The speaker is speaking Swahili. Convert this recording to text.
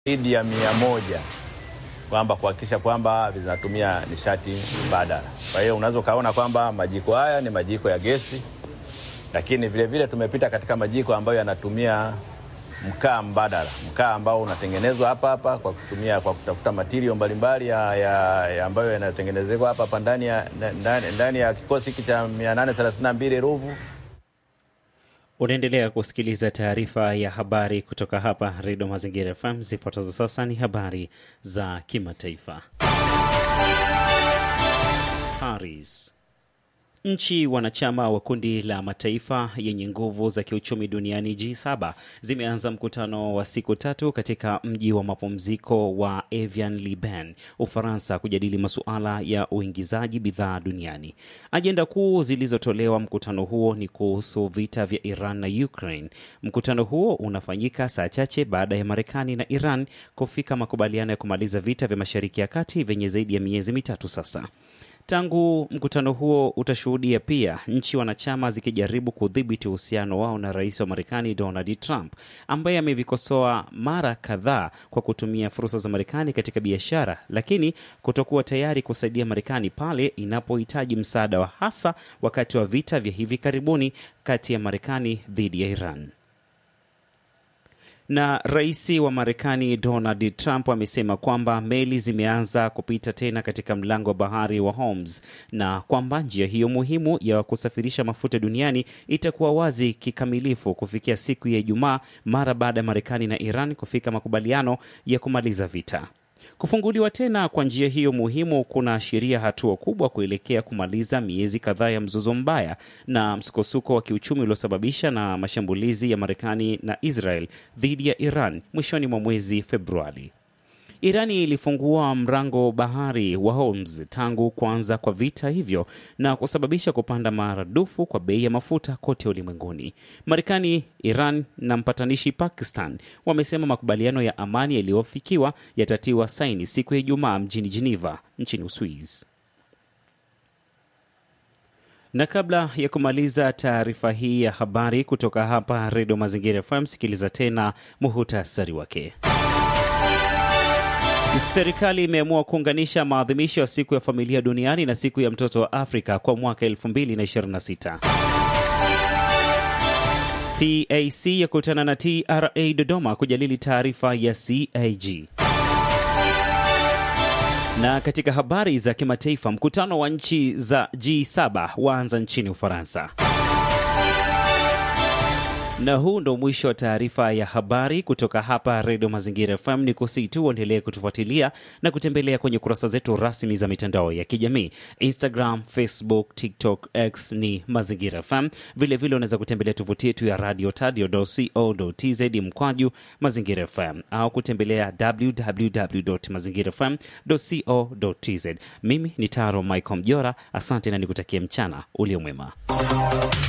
zaidi ya mia moja kwamba kuhakikisha kwamba zinatumia nishati mbadala. Kwa hiyo unaweza ukaona kwamba majiko haya ni majiko ya gesi, lakini vile vile tumepita katika majiko ambayo yanatumia mkaa mbadala, mkaa ambao unatengenezwa hapa hapa kwa kutumia kwa kutafuta matirio mbalimbali ya, ya, ya ambayo yanatengenezwa hapa hapa ndani ya, ndani, ndani ya kikosi hiki cha 832 Ruvu. Unaendelea kusikiliza taarifa ya habari kutoka hapa Redio Mazingira FM. Zifuatazo sasa ni habari za kimataifa. Paris. Nchi wanachama wa kundi la mataifa yenye nguvu za kiuchumi duniani G7 zimeanza mkutano wa siku tatu katika mji wa mapumziko wa Evian Liban, Ufaransa, kujadili masuala ya uingizaji bidhaa duniani. Ajenda kuu zilizotolewa mkutano huo ni kuhusu vita vya Iran na Ukraine. Mkutano huo unafanyika saa chache baada ya Marekani na Iran kufika makubaliano ya kumaliza vita vya Mashariki ya Kati vyenye zaidi ya miezi mitatu sasa. Tangu mkutano huo utashuhudia pia nchi wanachama zikijaribu kudhibiti uhusiano wao na rais wa Marekani Donald Trump ambaye amevikosoa mara kadhaa kwa kutumia fursa za Marekani katika biashara, lakini kutokuwa tayari kusaidia Marekani pale inapohitaji msaada wa hasa wakati wa vita vya hivi karibuni kati ya Marekani dhidi ya Iran na rais wa Marekani Donald Trump amesema kwamba meli zimeanza kupita tena katika mlango wa bahari wa Hormuz na kwamba njia hiyo muhimu ya kusafirisha mafuta duniani itakuwa wazi kikamilifu kufikia siku ya Ijumaa mara baada ya Marekani na Iran kufika makubaliano ya kumaliza vita. Kufunguliwa tena kwa njia hiyo muhimu kunaashiria hatua kubwa kuelekea kumaliza miezi kadhaa ya mzozo mbaya na msukosuko wa kiuchumi uliosababisha na mashambulizi ya Marekani na Israel dhidi ya Iran mwishoni mwa mwezi Februari. Irani ilifungua mlango bahari wa Hormuz tangu kuanza kwa vita hivyo na kusababisha kupanda maradufu kwa bei ya mafuta kote ulimwenguni. Marekani, Iran na mpatanishi Pakistan wamesema makubaliano ya amani yaliyofikiwa yatatiwa saini siku ya Ijumaa mjini Geneva nchini Uswizi. Na kabla ya kumaliza taarifa hii ya habari kutoka hapa Redio Mazingira FM, sikiliza tena muhutasari wake. Serikali imeamua kuunganisha maadhimisho ya siku ya familia duniani na siku ya mtoto wa Afrika kwa mwaka 2026. PAC yakutana na TRA Dodoma kujadili taarifa ya CAG. Na katika habari za kimataifa, mkutano wa nchi za G7 waanza nchini Ufaransa. Na huu ndo mwisho wa taarifa ya habari kutoka hapa Redio Mazingira FM. Ni kusii tu uendelee kutufuatilia na kutembelea kwenye kurasa zetu rasmi za mitandao ya kijamii Instagram, Facebook, TikTok, X ni Mazingira FM. Vilevile unaweza kutembelea tovuti yetu ya radio tadio.co.tz mkwaju Mazingira FM au kutembelea www mazingira fm.co.tz. Mimi ni Taro Michael Mjora, asante na nikutakia mchana uliomwema.